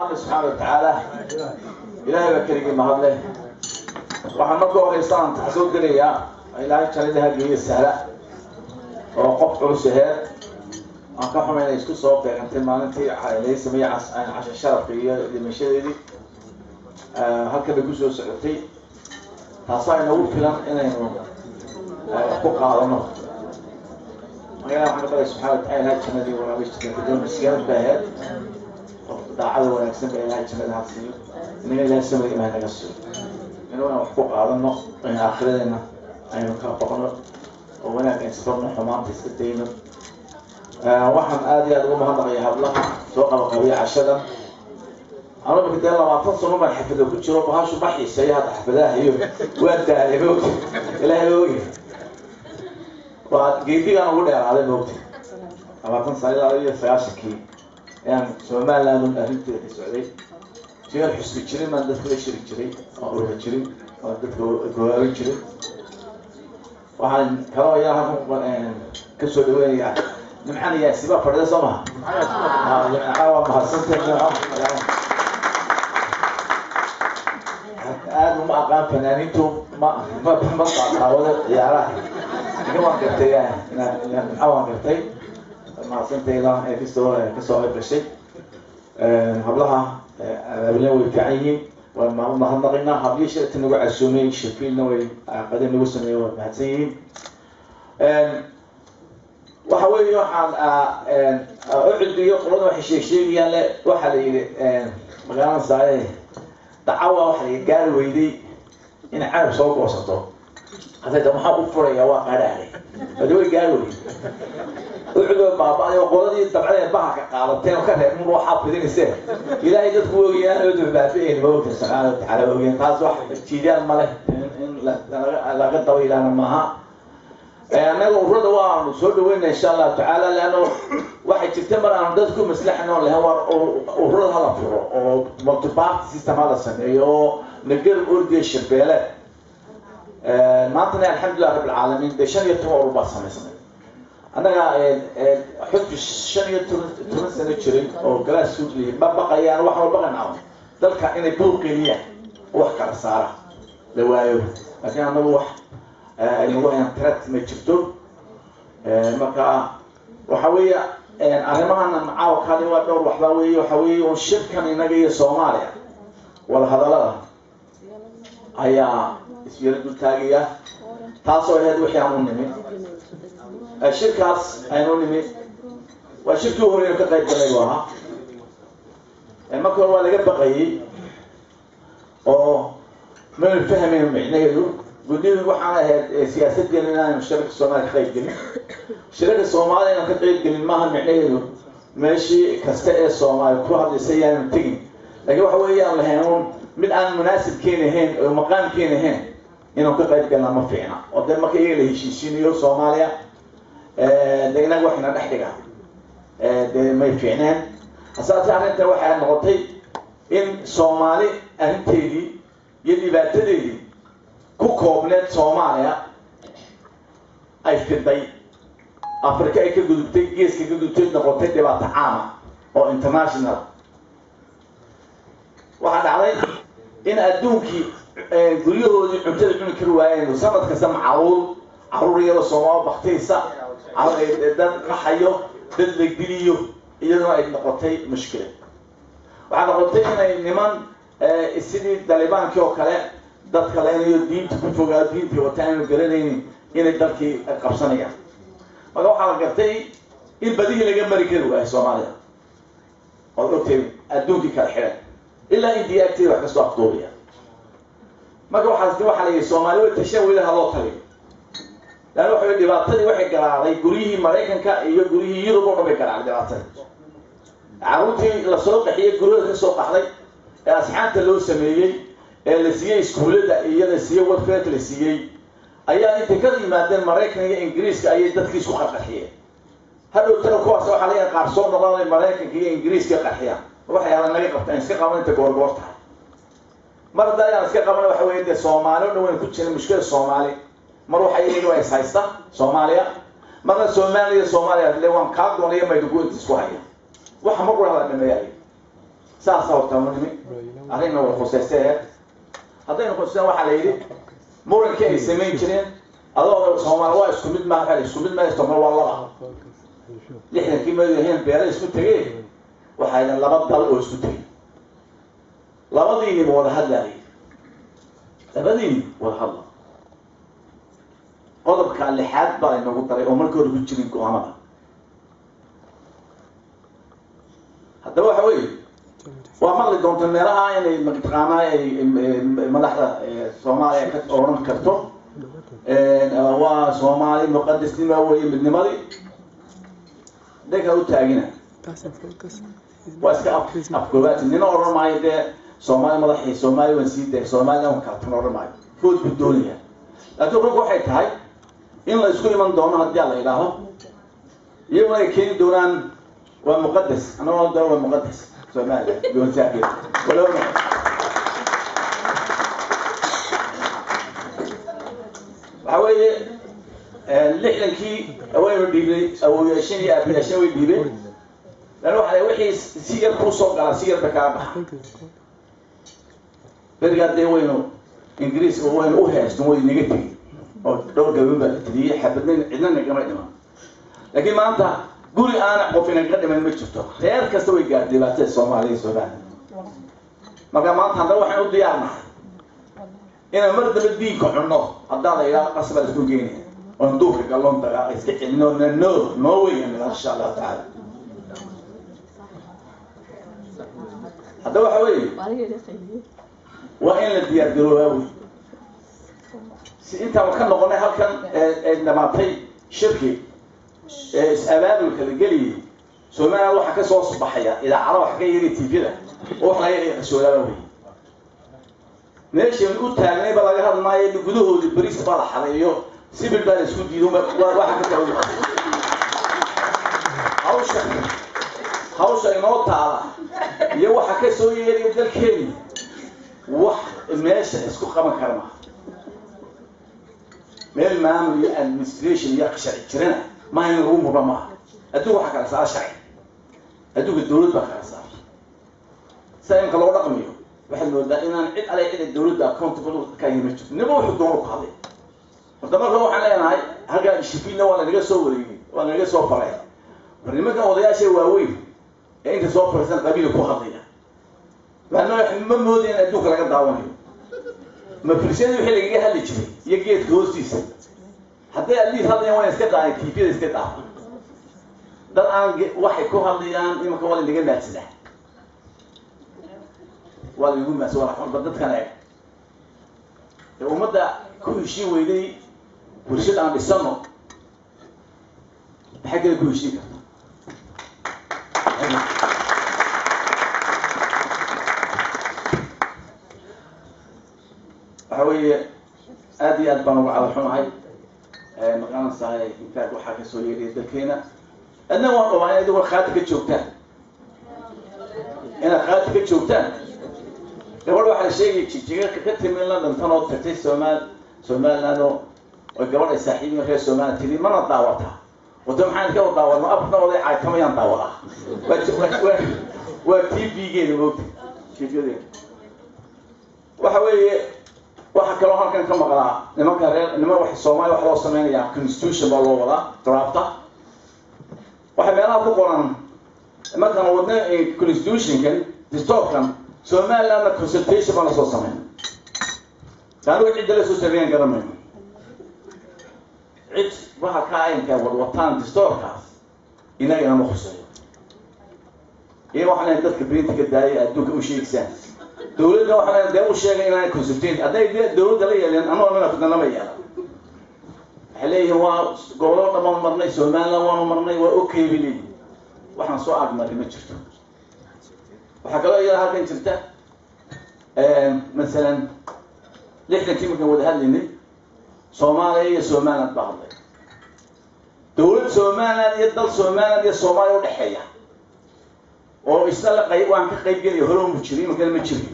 subxaana watacaala ilaahay baa keligii mahadleh waxaan marka horeysa aan taxsoo gelayaa ilaahay jannadaha geeya sahla oo qof culus aheed aan ka xumayna isku soo beegantay maalintii laga sameeyey casha sharafka iyo dhimashadeedii halkan bay kusoo socotay taasaa inagu filan inaynu wax ku qaadano magaala waxaan ka balay subxana watacala ilahay jannadii waraabay miskiinad bay aheyd daacada wanaagsan ba ilahay jannada ha siiyo inaga ilahay samada imaan naga siiyo inuu aan wax ku qaadano in aakhiradeenna aynu ka boqno oo wanaag aan isbarno xumaanta iska dayno waxaan aada iyo aada uga mahadnaqaya hablaha soo qabaqabiya cashadan anuu mika dee labaatan sano baan xafada ku jiro bahashu ma xiiseeyo hadda xafadaha iyo waa daalay moogta ilaahay ogi waa geedigaan ugu dheeraaday moogta labaatan sano ilaa iyo sagaashankii ayaan somaliland arrinteeda ka socday jeer xusbi jirin baan dadka la shiri jiray oo oga jirin oo dadka gowaabin jirin waxaan kaloo ayaa halkan kasoo dhaweynayaa nimcan yaasiba fadhida soo maha nimca waa mahadsantay nimco aada uma aqaan fanaaniintu ma ma ma qaaqaawado ciyaaraha lakin waan gartay nimca waan gartay mahadsantayda ee kasoo kasoo qayb gashay hablaha abaabina way fiican yihiin waan ma mahadnaqaynaa hablihii shirka nagu casuumay shafiilna way qadin nagu sameeyey waa mahadsan yihiin waxa weeye waxaan ucudbiyo qolada waxay sheeg sheegayaan le waxaa la yidhi magaalada saaye dacawa waxaa la yidhi gaari weyday inay carab soo goosato hadayda maxaa u furaya waa qadhaale hadi way gaari weyday ucudo baaba-ay oo qoladii dabcadee bahalka qaadateen oo ka reeb mun waxaa fidinayseen ilaahay dadku ogayaan oo dubaafieen ma ogta subxaana watacaala ogayaan taas wax jiidaan ma leh in laga daba ilaana maaha annaga ururada waanu soo dhaweyna insha allahu tacaala leano waxay jirta mar aanu dad ku maslaxno lehen war ururada hala furo oo multiparty system hala sameeyo oo nagar ordiya shirbeele maantana alxamdulilah rabb alcaalamiin dee shan iyo toban urur baa samaysnay annaga xusbi shan iyo toban toban sano jiray oo galaas suudliya ma baqayaan wax walba qanacdo dalka inay buuqeliyaan wax kala saara la waayo laakiin annagu wax nagu trat ma jirto marka waxa weeye arrimahana macaawkani waa dhowr waxbaa weeye waxa weeye un shirkan inaga iyo soomaaliya wada hadallada ayaa isyaro dul taagaya taasoo ahayd wixii aan u nimi shirkaas aynu nimi waa shirkii horeynu ka qayb galay bu ahaa marka hore waa laga baqayay oo maynu fahmayn micnaheedu guddidu waxaan ahayd siyaasaddeena inaanu shirarka soomaaliya ka qayb gelin shirarka soomaaliya inaan ka qayb gelin maaha micnaheedu meeshii kasta ee soomaaliya ku hadlaysa yaanu tegin laakiin waxa weeyaan lahayn un mid aan munaasibkeena ahayn oo maqaamkeena ahayn inaan ka qayb galna ma fiicna oo dee marka iyaga la heshiisiinayo soomaaliya de inaga waxna dhex dhiga dee may fiicneen hasaase arrintan waxay noqotay in soomaali arrinteedii iyo dhibaatadeedii ku koobneed soomaaliya ay fiday africa ay ka gudubtay geeska ka gudubtay noqotay dhibaato caama oo international waxaa dhacday in adduunkii guryahoodii cuntada cuni kari waayeen sanad kasta macaruur caruur iyadoo soomaal baktaysa dad qaxayo dad la diliyo iyaduna ay noqotay mushkila waxaa noqotay inay niman sidii dalibaankii oo kale dadka leynayo diinta ku fogaa diintii wata aanu garanaynin inay dalkii qabsanayaan marka waxaa la gartay in badihii laga mari kari waayo soomaaliya ood ogtay adduunkii kala xidhan ilaa indiya agteeda wax kasoo afduubaya marka waxaas waxaa la yihi soomaali way tashan weli haloo taliyo laanna waxa dhibaatadii waxay garaaday guryihii maraykanka iyo guryihii yurub oo dhan bay garaaday dhibaatadii carruurtii lasoo qaxiyey guryahooda kasoo qaxday ee asxaabta loo sameeyey ee la siiyey iskuullada iyo la siiyey warfeed la siiyey ayaa intay ka yimaadeen maraykan iyo ingiriiska ayay dadkii isku qarqaxiyeen hadhow tana kuwaas waxaa laga qaar soo noqonay maraykanka iyo ingiriiska qarxiyaan waxay hadan naga qabtaan iska qaban inta goorgoor tahay mar hadda ayaan iska qaban waxa weeye dee soomaali o dhan wayna ku jira mushkilada soomaali mar waxa iyaga waa is haysta soomaaliya marna soomaaliya soomaaliya le waan kaa doonaya maydugu inta isku haya waxa mar qura hada dhameeyayo saasa horta nimi arrinna way khuseysee haddaynu khuseen waxaa la yidhi murankii ay samayn jireen adoo soomaali waa isku mid maa isku mid ma somal waa laba lixdankii madahen beera isku tegeen waxaa yidhi laba dal oo isku tegey labadiiniba wada hadlaayay labadiini wada hadla qodobka lixaad baa inagu daray oo markii hore ku jirin go-aamada haddaba waxa weeye waa maqli doonta meelaha inay mataqaanaa ay madaxda soomaaliya ka odhan karto waa soomaali muqadisnima weye midnimadii dhanka u taagina waa iska afgoobaati nina odhan maayo dee soomaali madaxii soomaali waan sii day soomaaliya waan kaltan odhan maayo food buu doonaya laakiin runka waxay tahay in la isku iman doono haddii a la idhaaho iyaguna ay keeni doonaan waa muqadas anagoo doono waa muqadas soomaaliya goonsaageed walow waxa weeye lixdankii waynu dhiibnay awooyaashan iyo aabayaashan way dhiibeen lan waxa wixii si yar kuu soo galaa si yarba kaa baxa berigaa dee waynu ingiriis waynu u heestan way naga tegey oo dhowr gabin baa la teliyey xabadna cidna nagama dhiman laakiin maanta guri aana qof inaga dhiman ma jirto reer kasta way gaar dhibaatada soomaaliya soomaaliya marka maanta haddana waxaan u diyaarnahay inaan mar dambe diinka cunno haddaan la yidhaha qasba la isku geynaya oon duurka galloon dagaaqa iska celino no noo weyan insha allahu tacaala haddaba waxa weeye waa in la diyaar garoobaa wey si intaan ka noqonay halkan ee dhamaatay shirki ee is-abaabulka la geliyay somaliland waxaa ka soo baxaya idaacada wax ka yari tvda oo wax laga qasoodaaba wey meeshan u taagnay ba laga hadmaayo gudahoodii beriis baa la xadeeyo sibil baa la isku diido waxa ka kala hawsha hawsha inoo taala iyo waxa ka soo yeeraya dalkeeni wax meesha isku qaban kara maha meel maamul iyo administration iyo sharci jirana maa in lagu murma maaha adduunka waxaa kala saara sharci adduunka dawlad baa kala saara sida imka loo dhaqmiyo waxaad moodaa inaan cid ale cida dawladda accountable ka yima jirto niba wuxuu doono ku hadlay horta marka waxaan leenahay halkaa dishibiinna waa lanaga soo wareegay waa lanaga soo faray war nimankan odayaasha waaweyn ee inta soo fariisan qabiila ku hadlaya ma mooda in adduunka laga daawanayo ma firsiyadii wixii lagaga hadli jiray iyo geedka hoostiisa hadday adliis hadlayaan waa iska daayan tiifyada iska daafa dad aan waxay ku hadlayaan imanka waa lanaga maadsadaa waa lanagu maadsa walba dadkan eeg ee ummadda ku heshiin weyday bulshada aan dhisano maxay kale ku heshiin karta waxa weeye aad iyo aad baan uga cala xunahay maqaanaysahay intaag waxaa kasoo yeedhaya dalkeena adna waan qabaa inaad war khaati ka joogtaan inaad khaati ka joogtaan gabadh waxaa sheegay jijiga ka timi in la dhintan oo tagtay somaal somaliland oo oy gabadh ay saaxiibin reer somaliland tiri mana daawataa wada maxaan ka daawadno abarna oday caaytamayaan daawadaa waa waa t v-geeda moogta tvyadeeda waxa weeye waxaa kaloo halkan ka maqlaa nimanka reer niman wa soomaaliya waxa loo sameynayaa constitution baa loo wadaa drafta waxay meelaha ku qoran markaan wadna constitutionkan distoorkan somalilandna consultation baa lasoo sameyn anigu cidda lasoo sameeyaan garanayno cid waxa ka aynka wadwataan distoorkaas inagana ma khuseeyo iyo waxaan leeyahay dadka berinta ka daayay adduunka u sheegisaan dawladda waxaa leeyahay dee u sheegay inaan consultation hadday dee dawladda la yeeleen anuu amina fidna lama yeelan waxay leeyihiin waa gobollo dhamaan marnay somaliland waanu marnay waa okay bay leeyihin waxaan soo agmaray ma jirto waxaa kaloo iyada halkan jirta masalan lixdankii markaan wada hadlaynay soomaaliya iyo somaliland baa hadlay dawlad somaliland iyo dal somaliland iyo soomaaliya udhexeeya oo isna la qayb waan ka qayb gelaya hore mu jiri imankana ma jiri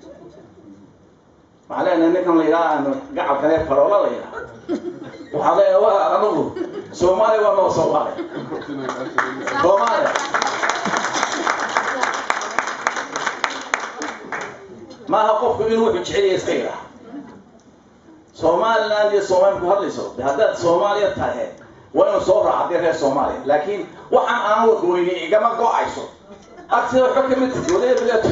waxaa leenahay ninkan la yidhaha gacalkane faroola la yidhaha waxaa leeyahay wa anagu soomaaliya waa noo soomaaliya soomaaliya maaha qofku inuu wuxuu jeceliya iska yidhaha somaliland iyo soomaaliya ku hadlayso de haddaad soomaaliya tahay waa inuu soo raaca dee reer soomaaliya laakiin waxaan aan wargoyni igama go-ayso agtida waxba kamid tahay waliya bileeto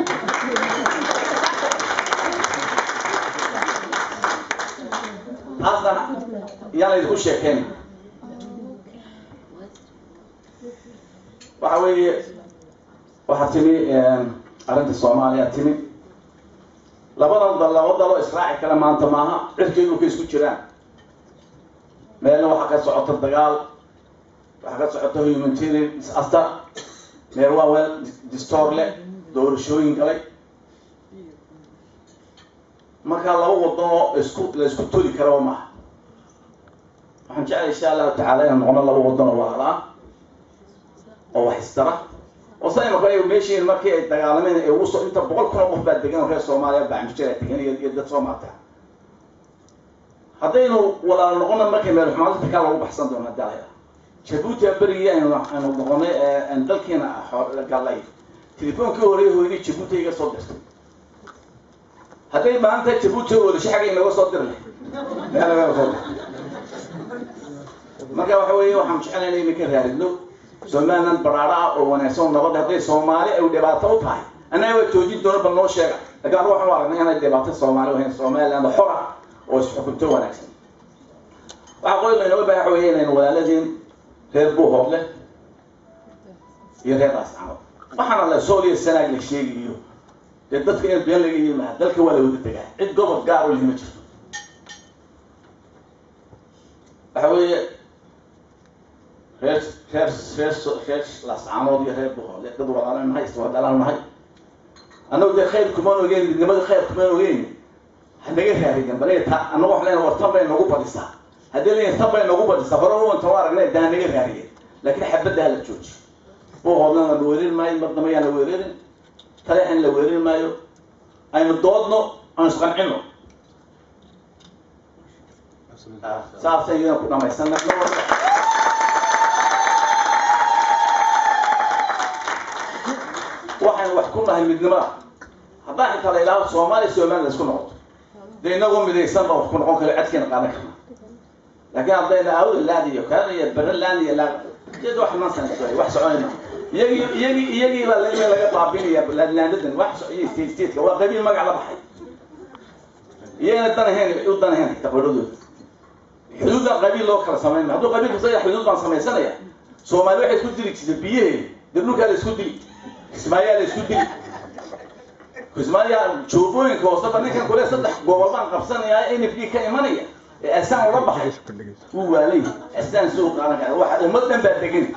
taasna yaan laydinku sheekeyn waxa weeye waxaa timi arrinta soomaaliya timi labadan dal laba daloo israaci kale maanta maaha cirkay dhulka isku jiraan meelna waxaa ka socota dagaal waxaa ka socota humanitarian disaster meel waa weel distoor leh doorashooyin galay markaa laba waddanoo isku la isku toli karaba maaha waxaan jeclay insha allahu tacaala inaan noqono laba waddan oo walaala oo wax istara oo sa imaka meeshiin markii ay dagaalameen ee ugu soo inta boqol kun oo qof baa degan oo reer soomaaliya bacmijira degan iyo iyo dad soomaalta haddaynu walaalo noqono markay meel xumaadinta kaa lagu baxsan doono hadii ala jabuuti berigii aynu aynu noqonay aan dalkeena gallay telefoonkii horeey hooyadii jabuuti iga soo dirtay hadday maanta jabuuti oolisho xagga inaga soo dir leh meel laga soo dir marka waxa weeye waxaan jecelnaynay inay ka raaridno somaliland baraaro ah oo wanaagsan oo nabad hadday soomaali ay dhibaato u tahay annaga waa joojin doona bal noo sheega laakiin anu waxaan u aragnay inay dhibaato soomaali wahayn somaliland xor ah oo isxukunto wanaagsan waxaa qoy laynooga baaha waxa weeye inaynu walaaladiin reer buuhood leh iyo reer ascamad waxaana la sooliya sanaag la sheegayo dee dadka in been laga yimaha dalka waa la wada degaa cid gobol gaar oo lihima jirto waxa weeye reer reer reer reer lascaanood iyo reer buhoole dad walaalan nahay iswadaalaan nahay annagu dee khayr kumaan ogeyn midnimada khayr kumaan ogeyn hanaga raarigan bal ta annagu wax leen war tan bay nagu badisaa haddii leeyahay tan bay nagu badisaa hore uwantan waa aragnay daa naga raariyen laakiin xabadda ha la jooji buuhoodna la weerin maayo madnama yaan la weerarin taleexan la weerin maayo aynu doodno aan isqancino saasay iyana ku dhamaysana waxaynu wax ku nahay midnimada haddaan xitaa la ilaaho soomaaliya somaliland la isku noqoto dee inagoo midaysan baan wax ku noqon karo cadkeena qaadan karna laakiin haddayna awdland iyo kaan iyo berland iyo la dad wax nonsense way wax soconayna iyagii iyagii iyagii baa laga laga baabinaya laandadan wax iyo state stateka waa qabiil magac la baxay iyagana danahayn u danahayn xitaa qodhadooda xuduudan qabiil loo kala samayn hadduu qabiil kasta xuduud baan samaysanaya soomaali waxay isku dili jirtay biyaheeda dee dhulkaa la isku dili kismaayaa la isku dili kismaayaa joogooyinka hooseba ninkan kule saddex gobol baan qabsanayaa n f d ka imanaya ee asaan ula baxay wuu waalay asaan soo qaadan kara waxa ummadan baa degan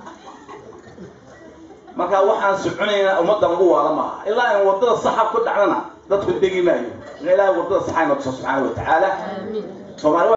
marka waxaan soconaynaa ummadda lagu waala maaha ilaa in wadada saxa ku dhacdana dadku degi maayo ilaahay wadada saxa inoo tuso subxaana wa tacaala soomaali